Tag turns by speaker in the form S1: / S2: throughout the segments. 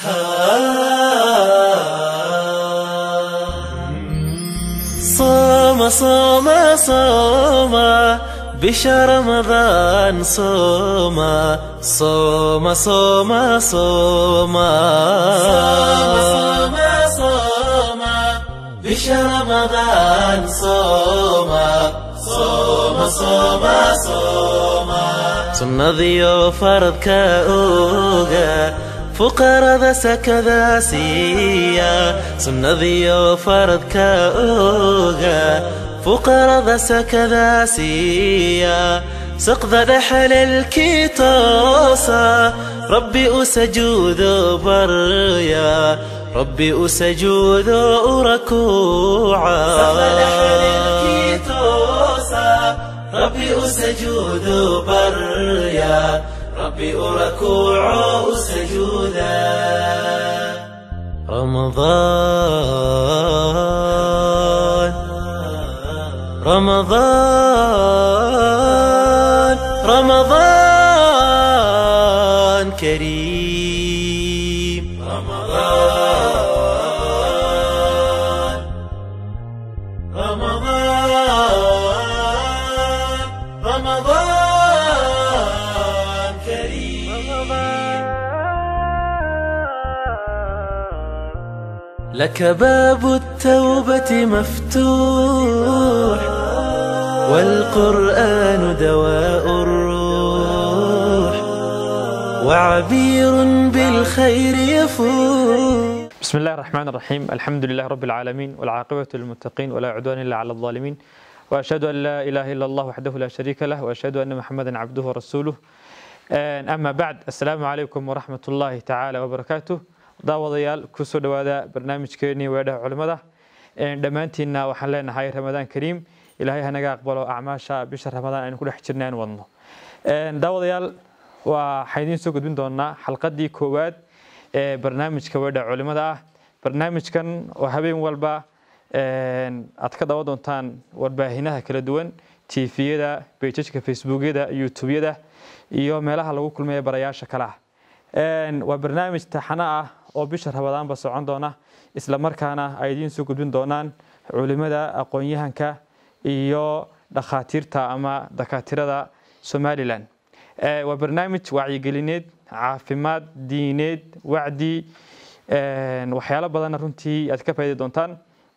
S1: صوم صوم صوم بشهر رمضان صوم صوم صوم صوم صوم صوم بشهر رمضان صوم صوم صوم صوم sunnadiyo faradka oga fuqarada sakada siiya sunnadiyo faradka oga fuqarada sakada siiya saqda dhexalelkii toosa rabbi u sajuudo barya rabbi u sajuudo u rakuuca ربي أسجود بريا ربي أركوع سجودا رمضان رمضان رمضان كريم رمضان رمضان رمضان كريم لك باب التوبة مفتوح والقرآن دواء الروح وعبير بالخير يفوح
S2: بسم الله الرحمن الرحيم الحمد لله رب العالمين والعاقبة للمتقين ولا عدوان إلا على الظالمين وأشهد أن لا إله إلا الله وحده لا شريك له وأشهد أن محمدا عبده ورسوله أما بعد السلام عليكم ورحمة الله تعالى وبركاته daawadayaal kusoo dhowaada barnaamijkeenii weedhaha culimmada dhammaantiinna waxaan leenahay ramadaan kariim ilaahay hanaga aqbalo acmaasha bisha ramadaan aynu ku dhex jirna aan wadno daawadayaal waxaan idiin soo gudbin doonaa xalqadii koowaad ee barnaamijka weedhaha culimmada ah barnaamijkan oo habeen walba aad ka daawan doontaan warbaahinaha kala duwan tviyada bejajka facebookyada youtubeyada iyo meelaha lagu kulmaya barayaasha kale ah waa barnaamij taxano ah oo bisha rabadaanba socon doona isla markaana ay idiin soo gudbin doonaan culimada aqoon-yahanka iyo dhakhaatiirta ama dakaatirada somalilan waa barnaamij wacyigelineed caafimaad diineed wacdi waxyaalo badanna runtii aad ka faa'idi doontaan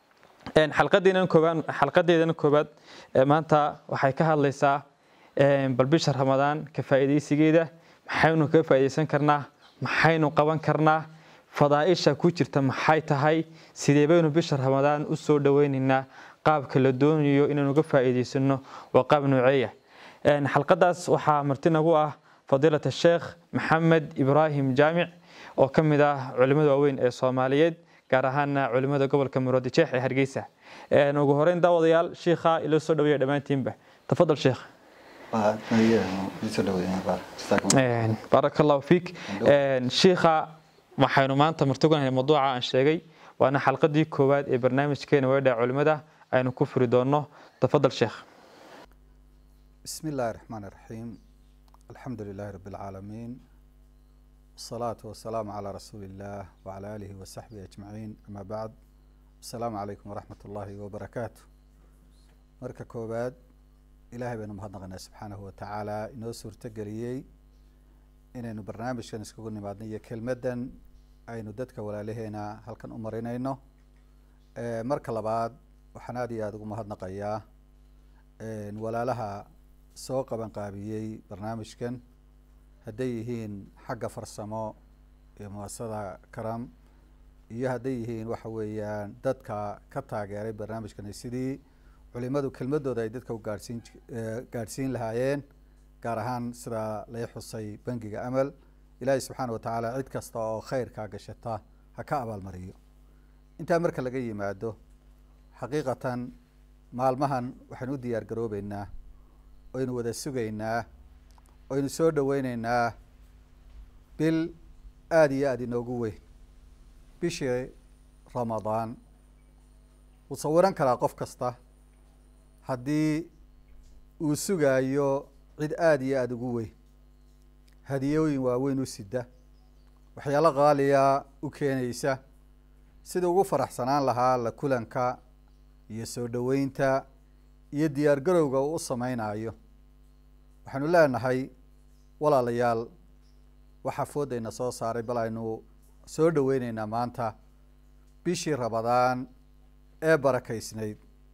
S2: xalqadeedana koobaad maanta waxay ka hadlaysaa bal bisha ramadaan ka faa'iidaysigeeda maxaynu kaga faa'iidaysan karnaa maxaynu qaban karnaa fadaa'isha ku jirta maxay tahay sidee baynu bisha ramadaan u soo dhoweynaynaa qaabka la doonayo inaynu ga faa'iidaysano waa qaab nooceeya xalqadaas waxaa marti nagu ah fadiilata sheekh maxamed ibraahim jaamic oo ka mid ah culimmada waaweyn ee soomaaliyeed gaar ahaana culimmada gobolka muroodijeex ee hargeysa ugu horeyn daawadayaal shiikha ilo soo dhaweeya dhammaantiinba tafadal sheekh baaraka allahu fiik shiikha waxaynu maanta martuganahay mawduuca aan sheegay waana xalqadii koowaad ee barnaamijkeena weedha culimada aynu ku furi doono tafadal sheekh
S3: بسم الله الرحمن الرحيم الحمد لله رب العالمين والصلاة والسلام على رسول الله وعلى آله وصحبه أجمعين أما بعد السلام عليكم ورحمة الله وبركاته مركا كوباد ilaahay baynu mahadnaqaynaa subxaanahu watacaala inoo suurtogeliyey inaynu barnaamijkan iskugu nimaadno iyo kelmaddan aynu dadka walaalaheena halkan u marinayno marka labaad waxaan aada iyo aada ugu mahadnaqayaa walaalaha soo qaban qaabiyey barnaamijkan hadday yihiin xagga farsamo iyo muasasada karam iyo hadday yihiin waxa weeyaan dadka ka taageeray barnaamijkan sidii culimadu kelmadooda ay dadka u gaadhsiin gaadhsiin lahaayeen gaar ahaan sida lay xusay bangiga amal ilaahay subxaana watacaala cid kasta oo khayrkaa gashata ha ka abaalmariyo intaa marka laga yimaado xaqiiqatan maalmahan waxaynu u diyaar garoobeynaa oynu wada sugaynaa oynu soo dhaweyneynaa bil aada iyo aada inoogu weyn bishii ramadaan wuu sawiran karaa qof kasta haddii uu sugaayo cid aada iyo aada ugu weyn hadiyooyin waaweyn u sida waxyaalo qaaliya u keenaysa sida ugu faraxsanaan lahaa la kulanka iyo soo dhoweynta iyo diyaar garowga uu u sameynayo waxaynu leenahay walaalayaal waxaa foodayna soo saaray bal aynu soo dhoweyneynaa maanta bishii rabadaan ee barakaysnayd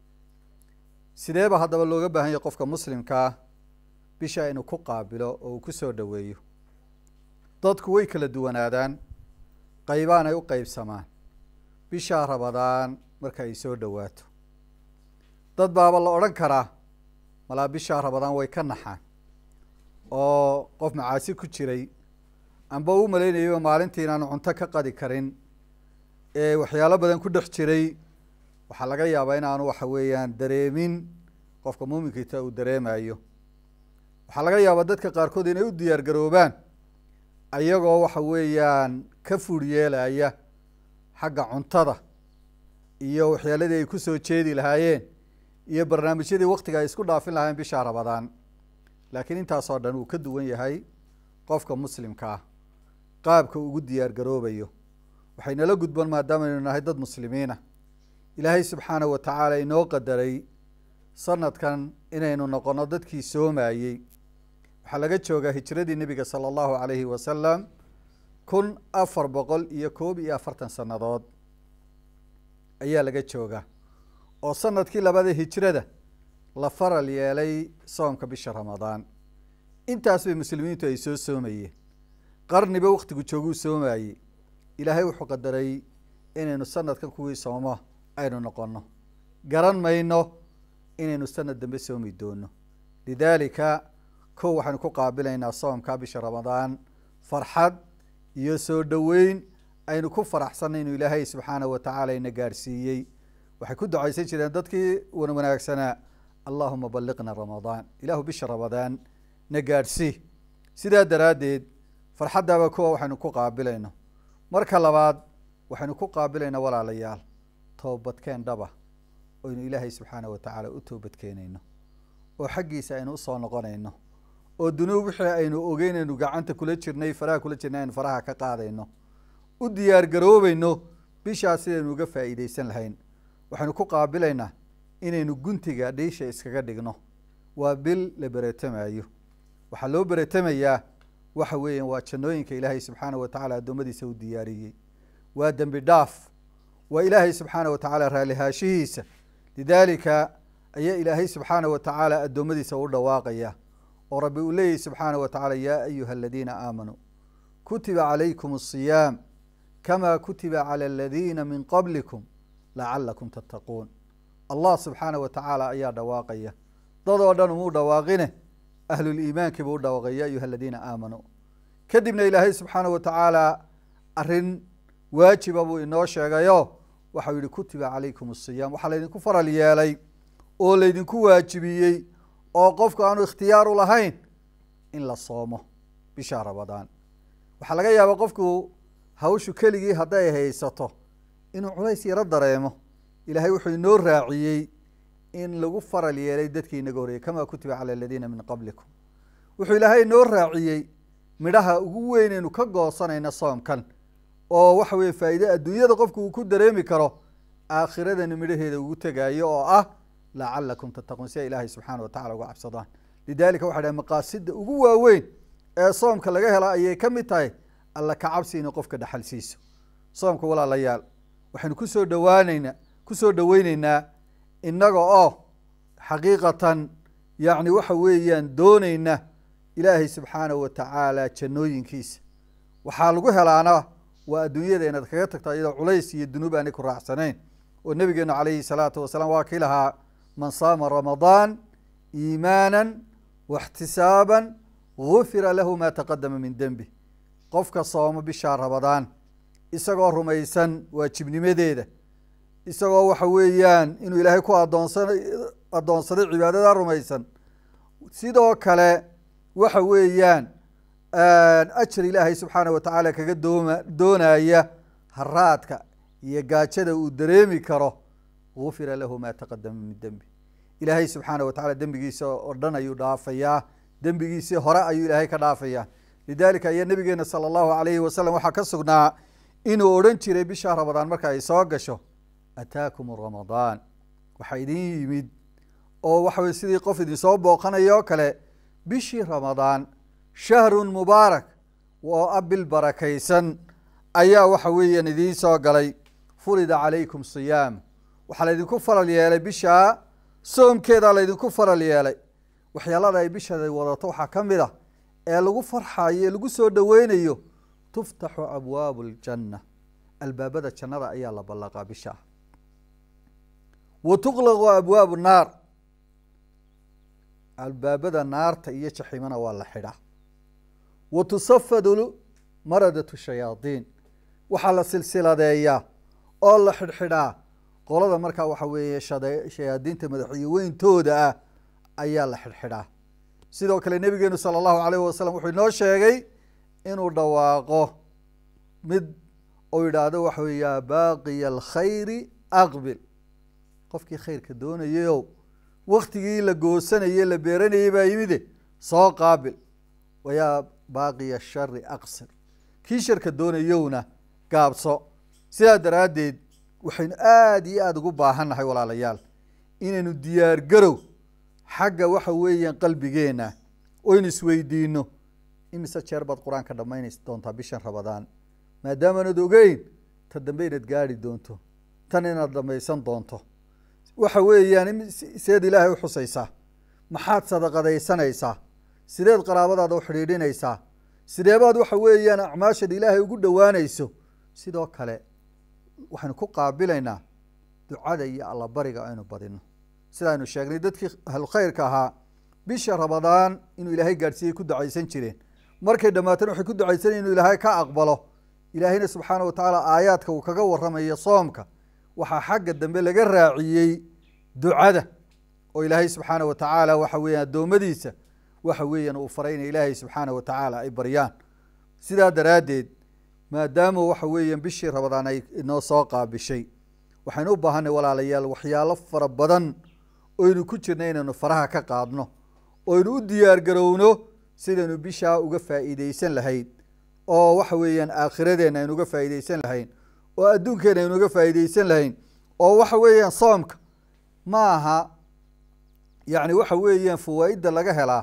S3: sideeba haddaba looga baahan yahay qofka muslimkaa bisha inuu ku qaabilo oo uu ku soo dhoweeyo dadku way kala duwanaadaan qeybaan ay u qeybsamaan bishaa rabadaan marka ay soo dhowaato dad baaba la odhan karaa malaa bishaa rabadaan way ka naxaan oo qof macaasi ku jiray amba u malaynayaba maalintii inaanu cunto ka qadi karin ee waxyaalo badan ku dhex jiray waxaa laga yaabaa inaanu waxa weeyaan dareemin qofka muuminkiita uu dareemayo waxaa laga yaabaa dadka qaarkood inay u diyaar garoobaan ayagoo waxa weeyaan ka fur yeelaya xagga cuntada iyo waxyaaladii ay kusoo jeedi lahaayeen iyo barnaamijyadii waktiga ay isku dhaafin lahaayeen bishaa rabadaan laakiin intaasoo dhan uu ka duwan yahay qofka muslimka ah qaabka ugu diyaar garoobayo waxay nala gudboon maadaamaaynu nahay dad muslimiina ilaahay subxaanahu wa tacaala inoo qadaray sanadkan inaynu noqono dadkii soomayey waxaa laga joogaa hijradii nebiga sala allahu calayhi wasalam kun afar boqol iyo koob iyo afartan sannadood ayaa laga joogaa oo sanadkii labada hijrada la faral yeelay soomka bisha ramadaan intaas bay muslimiintu ay soo soomayeen qarniba waktigu jooguu soomayey ilaahay wuxuu qadaray inaynu sanadkan kuwii soomo aynu noqono garan mayno inaynu sanad dambe soomi doono lidaalika kow waxaynu ku qaabilaynaa soomka bisha ramadaan farxad iyo soo dhoweyn aynu ku faraxsanay inuu ilaahay subxaanahu watacaala ina gaadhsiiyey waxay ku ducaysan jireen dadkii wan wanaagsanaa allahuma balliqna ramadaan ilaahu bisha ramadaan na gaadhsii sidaa daraaddeed farxaddaaba kuwa waxaynu ku qaabilayno marka labaad waxaynu ku qaabilaynaa walaalayaal toobadkeen dhaba oynu ilaahay subxaanahu watacaala u toobadkeenayno oo xaggiisa aynu usoo noqonayno oo dunuub wixii aynu ogeynaynu gacanta kula jirnay faraha kula jirnay aynu faraha ka qaadayno u diyaar garoobayno bishaas sidaynu uga faa'iideysan lahayn waxaynu ku qaabilaynaa inaynu guntiga dhiisha iskaga dhigno waa bil la beretamayo waxaa loo beretamayaa waxa weeyaan waa jannooyinka ilaahay subxaanahu watacaala addoommadiisa u diyaariyey waa dembi dhaaf waa ilaahay subxaanahu watacaala raalihaashihiisa lidaalika ayaa ilaahay subxaanahu watacaala addoommadiisa u dhawaaqaya oo rabbi uu leeyahy subxaanahu watacaala yaa ayuha aladiina aamanuu kutiba calaykum asiyaam kama kutiba cala aladiina min qablikum lacalakum tattaquun allah subxaanahu watacaala ayaa dhawaaqaya dad oo dhan umuu dhawaaqine ahluliimaankii buu u dhawaaqay ya ayuha aladiina aamanuu kadibna ilaahay subxaanahu watacaala arrin waajiba buu inoo sheegayo waxau yihi kutiba calaykum asiyaam waxaa laydinku faral yeelay oo laydinku waajibiyey oo qofku aanu ikhtiyaaru lahayn in la soomo bisha ramadaan waxaa laga yaabaa qofku hawshu keligii hadday haysato inuu culays yaro dareemo ilaahay wuxuu inoo raaciyey in lagu faral yeelay dadkii inaga horreeyey kama kutiba cala aladiina min qablikum wuxuu ilaahay inoo raaciyey midhaha ugu weynaynu ka goosanayna soomkan oo waxa weye faa'iide adduunyada qofku uu ku dareemi karo aakhiradana midhaheeda ugu tegaayo oo ah lacalakum tattaquun si ay ilaahay subxaana watacala uga cabsadaan lidalika waxa dhahay maqaasida ugu waaweyn ee soomka laga hela ayay ka mid tahay alla ka cabsi inay qofka dhaxal siiso soomka walaalayaal waxaynu kusoo dhawaaneynaa kusoo dhaweyneynaa innaga oo xaqiiqatan yacni waxa weeyaan dooneyna ilaahay subxaanahu watacaala jannooyinkiisa waxaa lagu helaana waa adduunyada inaad kaga tagto iyadoo culays iyo dunuub aanay ku raacsanayn oo nabigeenu calayhi salaatu wasalaam waa kii lahaa man saama ramadaan iimaana waxtisaaban gufira lahu ma taqadama min dembi qofka sooma bishaa ramadaan isagoo rumaysan waajibnimadeeda isagoo waxa weeyaan inuu ilaahay ku adoonsan addoonsaday cibaadada rumaysan sidoo kale waxa weeyaan ajar ilaahay subxaanah watacaala kaga dooma doonaya haraadka iyo gaajada uu dareemi karo gufira lahu ma taqadama min dembi ilaahay subxaanah watacala dembigiisa oo dhan ayuu dhaafayaa dembigiisii hore ayuu ilaahay ka dhaafayaa lidalika ayaa nabigeena sala allahu alayhi wasalam waxaa ka sugnaa inuu odhan jiray bisha ramadaan marka ay soo gasho ataakum ramadaan waxaa idin yimid oo waxa weye sidii qof idinsoo booqanayo o kale bishii ramadaan shahrun mubaarak oo a bil barakaysan ayaa waxa weeyaan idiin soo galay furida calaykum siyaam waxaa laydinku faral yeelay bishaa soomkeedaa laydinku faral yeelay waxyaalada ay bishaada wadato waxaa ka mid a ee lagu farxayo ee lagu soo dhoweynayo tuftaxu abwaabu ljanna albaabada jannada ayaa la ballaqaa bishaa wa tuqlaqu abwaabu naar albaabada naarta iyo jaxiimana waa la xidhaa wa tusafadu maradatu shayaadiin waxaa la silsiladeeyaa oo la xidhxidhaa qolada markaa waxa weeye shade shayaadiinta madaxyo weyntooda ah ayaa la xidhxidhaa sidoo kale nebigeenu sala allahu alayh wasalam wuxuu inoo sheegay inuu dhawaaqo mid uu yidhaahdo waxa wey yaa baaqiya alkhayri aqbil qofkii khayrka doonayayow waktigii la goosanayey la beeranayey baa yimide soo qaabil wayaa baaqiya shari aqsir kii sharka doonayowna gaabso sidaa daraaddeed waxaynu aada iyo aada ugu baahannahay walaalayaal inaynu diyaar garow xagga waxa weeyaan qalbigeenna oynu isweydiino imise jeer baad qur-aanka dhammaynaysa doontaa bishan ramadaan maadaamaanad ogeyn ta dambe inaad gaari doonto tan inaad dhamaysan doonto waxa weeyaan seed ilaahay u xusaysaa maxaad sadaqadaysanaysaa sideed qaraabadaada u xidhiidhinaysaa sideebaad waxa weeyaan acmaashad ilaahay ugu dhowaanayso sidoo kale waxaynu ku qaabilaynaa ducada iyo allabariga aynu badino sidaaynu sheegnay dadkii ahlukhayrka ahaa bisha ramadaan inuu ilaahay gaadhsiiyey ku ducaysan jireen markay dhammaatana waxay ku ducaysanayeen inuu ilaahay ka aqbalo ilaahayna subxaana wa tacaala aayaadka uu kaga warramayo soomka waxaa xagga dambe laga raaciyey ducada oo ilaahay subxaana wa tacaala waxa weeyaan addoommadiisa waxa weeyaan uu faray inay ilaahay subxaana wa tacaala ay baryaan sidaa daraaddeed maadaama waxa weeyaan bishii ramadaan ay inoo soo qaabishay waxaynu u baahanay walaalayaal waxyaalo fara badan oynu ku jirna inaynu faraha ka qaadno oynu u diyaar garowno sidaynu bishaa uga faa'iideysan lahayd oo waxa weeyaan aakhiradeena aynu uga faa'iideysan lahayn oo adduunkeena aynu uga faa'iideysan lahayn oo waxa weeyaan soomka ma aha yacni waxa weeyaan fawaa'idda laga helaa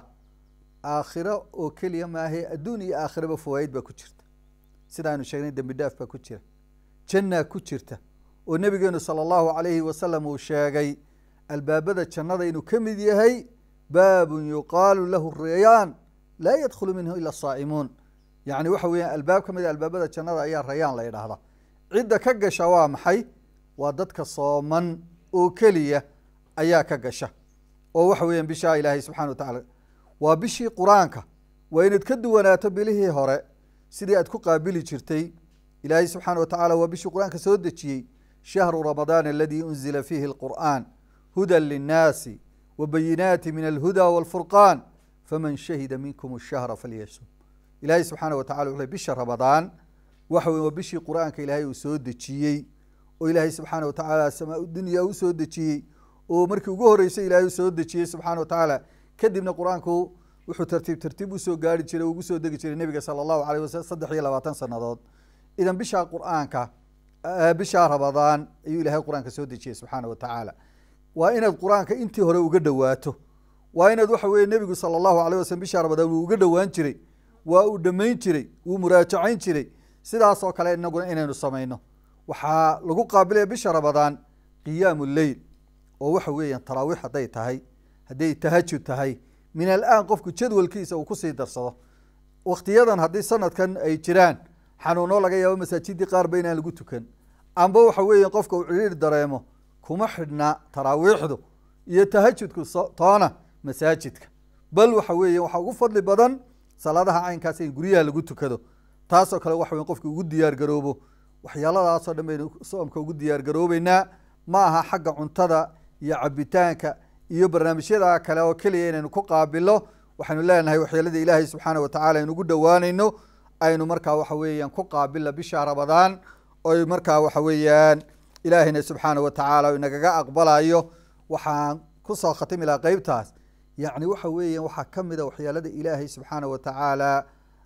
S3: aakhiro oo keliya maahe adduun iyo aakhiraba fawaa'id baa ku jirta sidaaynu sheegnay dembi dhaaf baa ku jira jannaa ku jirta oo nebigeenu sala allahu calayhi wasalam uu sheegay albaabada jannada inuu ka mid yahay baabun yuqaalu lahu rayaan laa yadkhulu minhu ila saa'imuun yacni waxa weeyaan albaab ka mid a albaabada jannada ayaa rayaan la yidhaahdaa cidda ka gasha waa maxay waa dadka sooman oo keliya ayaa ka gasha oo waxa weeyaan bishaa ilaahay subxana wa tacaala waa bishii qur-aanka waa inaad ka duwanaato bilihii hore sidii aad ku qaabili jirtay ilaahay subxaana wa tacaala waa bishii qur-aanka soo dejiyey shahru ramadaan aladii unzila fiihi alqur'aan hudan linnaasi wa bayinaati min alhuda walfurqaan faman shahida minkum ashahra falyasum ilaahay subxaana wa tacala wuxuu bisha ramadaan waxa weye waa bishii qur-aanka ilaahay uu soo dejiyey oo ilaahay subxaana wa tacaala samaa dunya u soo dejiyey oo markii ugu horeysay ilaahay u soo dejiyey subxaana wa tacaala kadibna qur-aanku wuxuu tartiib tartiib usoo gaari jiray ugu soo degi jiray nebiga sala allahu alayh wasalam saddex iyo labaatan sanadood idan bishaa qur-aanka bishaa ramadaan ayuu ilaahay qur-aanka soo dejiyey subxaana wa tacaala waa inaad qur-aanka intii hore uga dhowaato waa inaad waxa weye nebigu sala allahu alayh wasalam bishaa ramadaan wuu uga dhowaan jiray waa uu dhammayn jiray wuu muraajacayn jiray sidaas oo kale inaguna inaynu samayno waxaa lagu qaabilaya bisha ramadaan qiyaamu leyl oo waxa weeyaan taraawiix hadday tahay hadday tahajud tahay min alaan qofku jadwalkiisa uu kusii darsado waktiyadan haddii sanadkan ay jiraan xanuuno laga yaabo masaajidii qaarba inaan lagu tukan amba waxa weeya qofka uu ciriir dareemo kuma xidhna taraawiixdu iyo tahajudku toona masaajidka bal waxa weeya waxaa ugu fadli badan salaadaha caynkaas in guryaha lagu tukado taasoo kale waxa wey qofka ugu diyaar garoobo waxyaaladaasoo dhan baynu soomka ugu diyaar garoobeynaa ma aha xagga cuntada iyo cabitaanka iyo barnaamijyada kale oo keliya inaynu ku qaabilo waxaynu leenahay waxyeelada ilaahay subxaana wa tacala aynu ugu dhowaanayno aynu markaa waxa weeyaan ku qaabila bisha ramadaan oy markaa waxa weeyaan ilaahayna subxaana wa tacaala inagaga aqbalayo waxaan kusoo khatimi lahaa qeybtaas yacni waxa weeyaan waxaa ka mid a waxyaalada ilaahay subxaana wa tacaala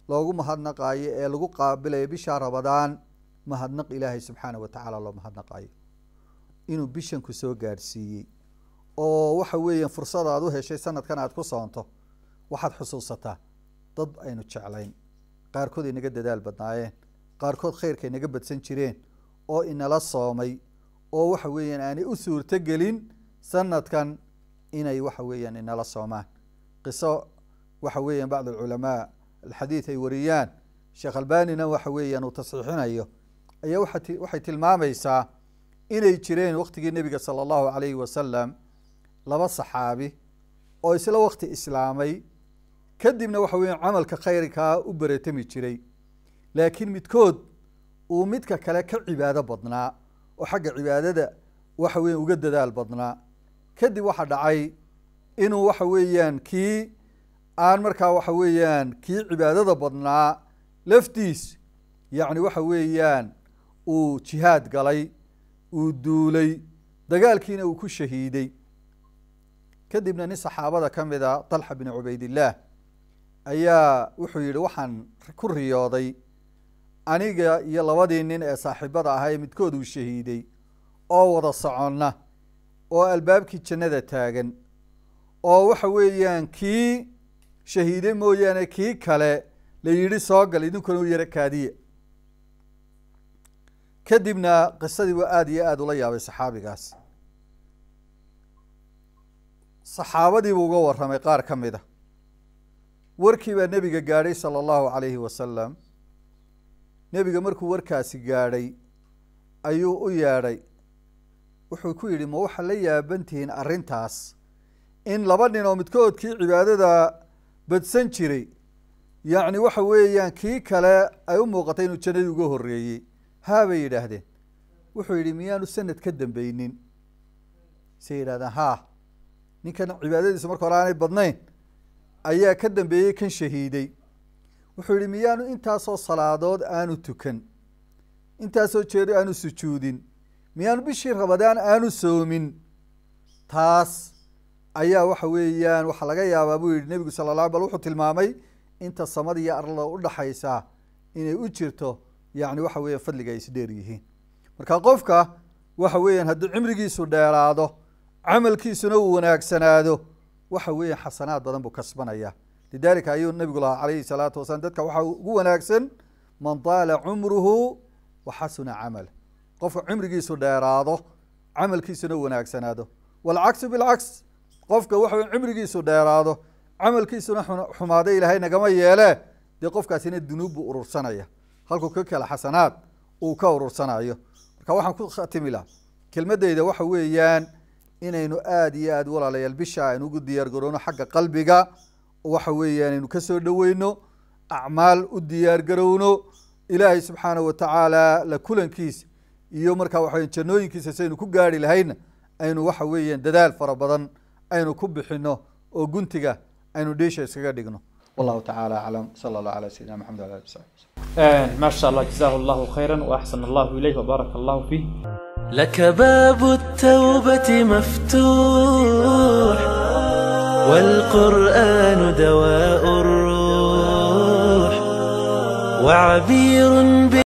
S3: loogu mahadnaqaayo ee lagu qaabilayo bisha rabadaan mahadnaq ilaahay subxaana wa tacaala loo mahadnaqaayo inuu bishan ku soo gaadhsiiyey oo waxa weeyaan fursad aad u heshay sanadkan aad ku soonto waxaad xusuusataa dad aynu jeclayn qaarkood inaga dadaal badnaayeen qaarkood khayrka inaga badsan jireen oo inala soomay oo waxa weeyaan aanay u suurto gelin sanadkan inay waxa weeyaan inala soomaan qiso waxa weeyaan bacd alculamaa alxadiid ay wariyaan sheekh albanina waxa weeyaan uu tasxiixinayo ayaa waxa ti- waxay tilmaamaysaa inay jireen waqtigii nebiga sala allahu calayhi wasalam laba saxaabi oo isla waqti islaamay kadibna waxa weeyaan camalka khayrkaa u beretami jiray laakiin midkood uu midka kale ka cibaado badnaa oo xagga cibaadada waxa weeyaan uga dadaal badnaa kadib waxaa dhacay inuu waxa weeyaan kii aan markaa waxa weeyaan kii cibaadada badnaa laftiis yacni waxa weeyaan uu jihaad galay uu duulay dagaalkiina uu ku shahiiday kadibna nin saxaabada ka mid a talxa bin cubaydillaah ayaa wuxuu yihi waxaan ku riyooday aniga iyo labadii nin ee saaxiibada ahaa ee midkood uu shahiiday oo wada soconna oo albaabkii jannada taagan oo waxa weeyaan kii shahiiday mooyaane kii kale la yidhi soo gal idinkuna u yaro kaadiya kadibna qisadii waa aada iyo aada ula yaabay saxaabigaas saxaabadiibuu uga warramay qaar ka mid a warkii baa nebiga gaadhay sala allahu calayhi wasalam nebiga markuu warkaasi gaadhay ayuu u yeedhay wuxuu ku yidhi ma waxaa la yaabantihiin arrintaas in laba nin oo midkoodkii cibaadada badsan jiray yacni waxa weeyaan kii kale ay u muuqatay inuu jannadii uga horreeyey haa bay yidhaahdeen wuxuu yidhi miyaanu sanad ka dambeynin say yidhahdeen haa ninkan cibaadadiisu marka hore aanay badnayn ayaa ka dambeeyey kan shahiiday wuxuu yihi miyaanu intaasoo salaadood aanu tukan intaasoo jeer aanu sujuudin miyaanu bishii rabadaan aanu soomin taas ayaa waxa weeyaan waxaa laga yaabaa buu yihi nebigu sala la bal wuxuu tilmaamay inta samada iyo arlada udhaxaysa inay u jirto yacni waxa weeyaan fadliga ay isdheer yihiin marka qofka waxa weeyaan haddii cimrigiisu dheeraado camalkiisuna uu wanaagsanaado waxa weeyaan xasanaad badan buu kasbanaya lidalika ayuu nabigu lahaa calayhi salaatu wasalaam dadka waxaa ugu wanaagsan man daala cumruhu wa xasuna camal qofka cimrigiisu dheeraado camalkiisuna u wanaagsanaado walcaksu bilcaks qofka waxa weya cimrigiisu dheeraado camalkiisuna xun- xumaado ilaahay nagama yeele dee qofkaasina dunuub buu urursanaya halkuu ka kale xasanaad uu ka urursanayo marka waxaan ku khatimi laha kelmadeyda waxa weeyaan inaynu aada iyo aada walaalayaal bisha aynu ugu diyaar garowno xagga qalbiga waxa weeyaan aynu kasoo dhoweyno acmaal u diyaar garowno ilaahay subxaana wa tacaala la kulankiisa iyo markaa waxa weya jannooyinkiisa saynu ku gaari lahayna aynu waxa weeyaan dadaal fara badan aynu ku bixino oo guntiga aynu dheesha iskaga dhigno wallahu tacaala aclam sala allah calaa sayidina maxamed wala ali wasaxbi
S2: ما شاء الله جزاه الله خيرا وأحسن الله إليه وبارك الله فيه
S1: لك باب التوبة مفتوح والقرآن دواء الروح وعبير